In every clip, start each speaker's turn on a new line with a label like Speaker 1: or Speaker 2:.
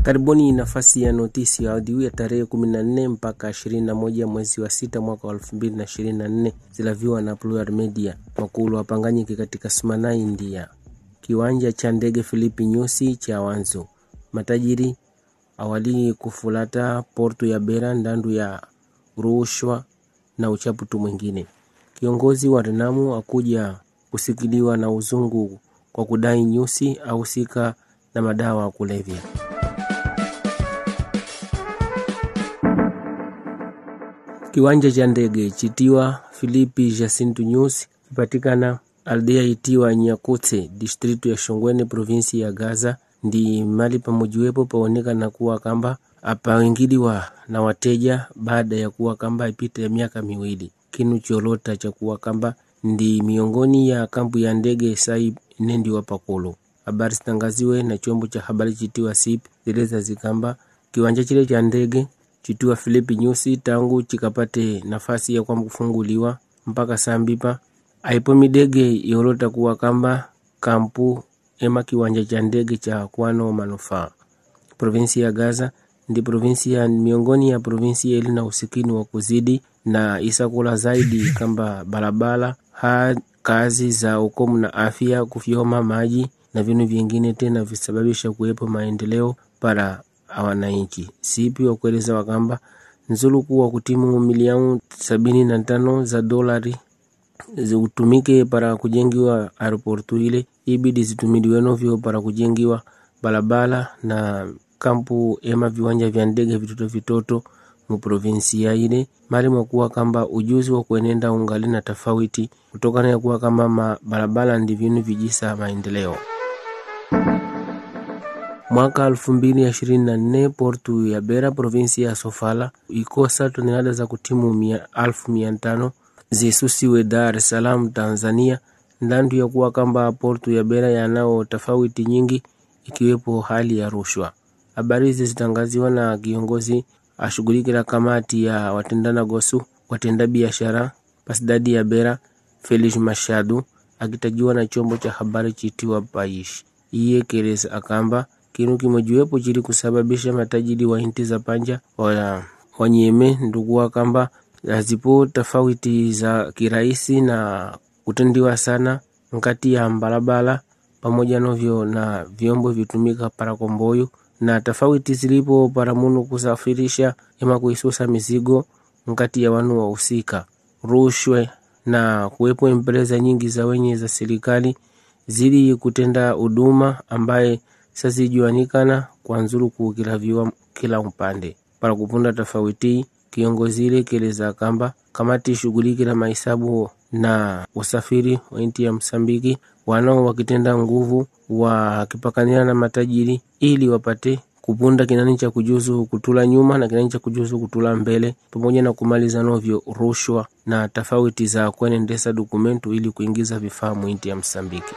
Speaker 1: Karibuni nafasi ya notisi ya audio ya tarehe 14 mpaka 21 mwezi wa sita mwaka wa 2024 zilaviwa na Plural Media. Makulu wapanganyike katika Smana, India. Kiwanja cha ndege Filipi Nyusi cha Wanzo. Matajiri awali kufulata portu ya Bera ndandu ya rushwa na uchaputu mwingine. Kiongozi wa Renamu akuja kusikiliwa na uzungu kwa kudai Nyusi ahusika na madawa ya kulevya. Kiwanja cha ndege chitiwa Filipi Jacinto Nyusi kipatikana aldea itiwa Nyakutse distritu ya Shongwene provinsi ya Gaza ndi mali pamojiwepo paonekana kuwa kamba apawingiliwa na wateja baada ya kuwa kamba ipita ya miaka miwili kinu cholota cha kuwa kamba ndi miongoni ya kampu ya ndege sai nendi wa pakolo habari zitangaziwe na chombo cha habari chitiwa SIP zileza zikamba kiwanja chile cha ndege chitiwa Filipi Nyusi tangu chikapate nafasi ya kwa kufunguliwa mpaka sambipa aipo midege yolota kuwa kamba kampu ema kiwanja cha ndege cha kwano manufaa provinsi ya Gaza ndi provinsi ya miongoni ya provinsi ili na usikini wa kuzidi na isakula zaidi kamba barabara ha kazi za ukomu na afya kufyoma maji na vinu vingine tena visababisha kuwepo maendeleo para wananchi sipi wa kueleza wakamba nzulu kuwa kutimu milioni sabini na tano za dolari zitumike para kujengiwa aeroportu ile ibidi zitumiliwe novyo para kujengiwa barabara na kampu ema viwanja vya ndege vitoto vitoto mu provinsia ile mali mwakuwa kamba ujuzi wa kuenenda ungali na tofauti kutokana ya kuwa kama barabara ndi vinu vijisa maendeleo mwaka 2024 portu ya Bera provinsi ya Sofala ikosa tonelada za kutimu mia, alfu mia tano zisusiwe Dar es Salaam Tanzania ndandu ya kuwa kamba portu ya Bera yanao tofauti nyingi ikiwepo hali ya rushwa. Habari hizi zitangaziwa na kiongozi ashughulikila kamati ya watendana gosu watenda biashara pasidadi ya Bera Felix Mashadu akitajiwa na chombo cha habari chitiwa Paish iye keleza akamba kinu kimojiwepo chili kusababisha matajiri wa inti za panja wa wanyeme ndukuwa kamba hazipo tofauti za kirahisi na kutendiwa sana nkati ya mbalabala pamoja novyo na vyombo vitumika para komboyo na tofauti zilipo para munu kusafirisha ema kuisusa mizigo nkati ya wanu wahusika rushwe na kuwepo empresa nyingi za wenye za serikali zili kutenda huduma ambaye sazijuanikana kwa nzuru kukilaviwa kila upande para kupunda tofauti kiongozi ile keleza kamba kamati shughuliki na mahesabu na usafiri wa nchi ya Msambiki wanao wakitenda nguvu wakipakania na matajiri ili wapate kupunda kinani cha kujuzu kutula nyuma na kinani cha kujuzu kutula mbele pamoja na kumaliza novyo rushwa na tofauti za kuenendesa dokumentu ili kuingiza vifaa mwinti ya Msambiki.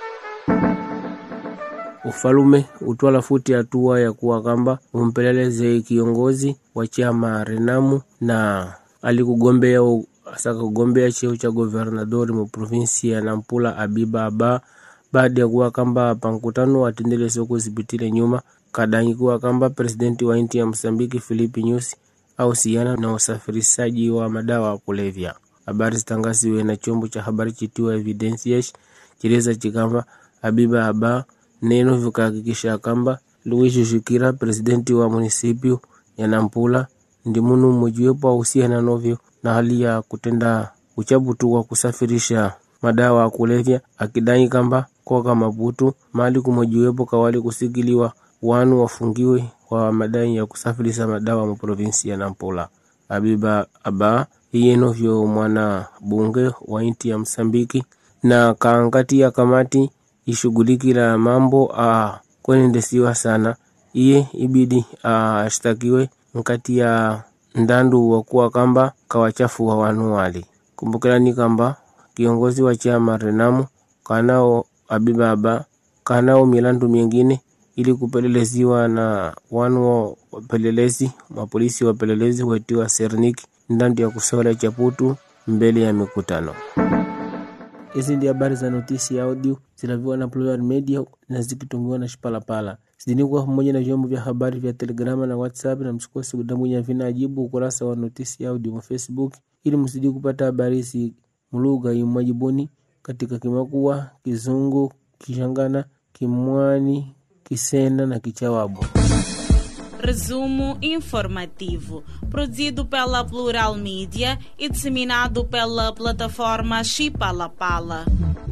Speaker 1: Ufalume utwala futi hatua ya kuwa kamba umpeleleze kiongozi wa chama Renamu na alikugombea asaka kugombea cheo cha governadori mu provinsi ya Nampula Abiba Aba baada ya kuwa kamba pankutano atendele soko zipitile nyuma kadangi kuwa kamba presidenti wa nchi ya Msambiki Filipi Nyusi au siana na usafirishaji wa madawa ya kulevya. Habari zitangaziwe na chombo cha habari chitiwa Evidencias chileza chikamba Abiba Aba neno vikahakikisha kamba Luis Shikira presidenti wa munisipio ya Nampula ndi munu mmojiwepo ahusiana novyo na hali ya kutenda uchabutu wa kusafirisha madawa ya kulevya akidai kamba koka Maputo mali kumojiwepo kawali kusikiliwa wanu wafungiwe wa madai ya kusafirisha madawa mu provinsi ya Nampula. Abiba Aba iye novyo mwana bunge wa inti ya Msambiki na kaangati ya kamati ishughulikila mambo a kwenendesiwa sana iye ibidi ashtakiwe nkati ya ndandu wakuwa kamba kawachafu wa wanu wali kumbukilani kamba kiongozi wa chama Renamu kanao Abibaba kanao milandu mingine ili kupeleleziwa na wanu wapelelezi mapolisi wapelelezi wetiwa Sernik ndandu ya kusola chaputu mbele ya mikutano Hizi ndi habari za notisi ya audio zilaviwa na Plural Media na zikitungiwa na Shipalapala. Zidini kuwa pamoja na vyombo vya habari vya Telegrama na WhatsApp, na msikose kudambwinya vina ajibu ukurasa wa notisi ya audio wa Facebook ili msidi kupata habari hizi mulugha imwajibuni katika Kimakua, Kizungu, Kishangana, Kimwani, Kisena na Kichawabu.
Speaker 2: Resumo informativo, produzido pela Plural Mídia e disseminado pela plataforma Chipalapala.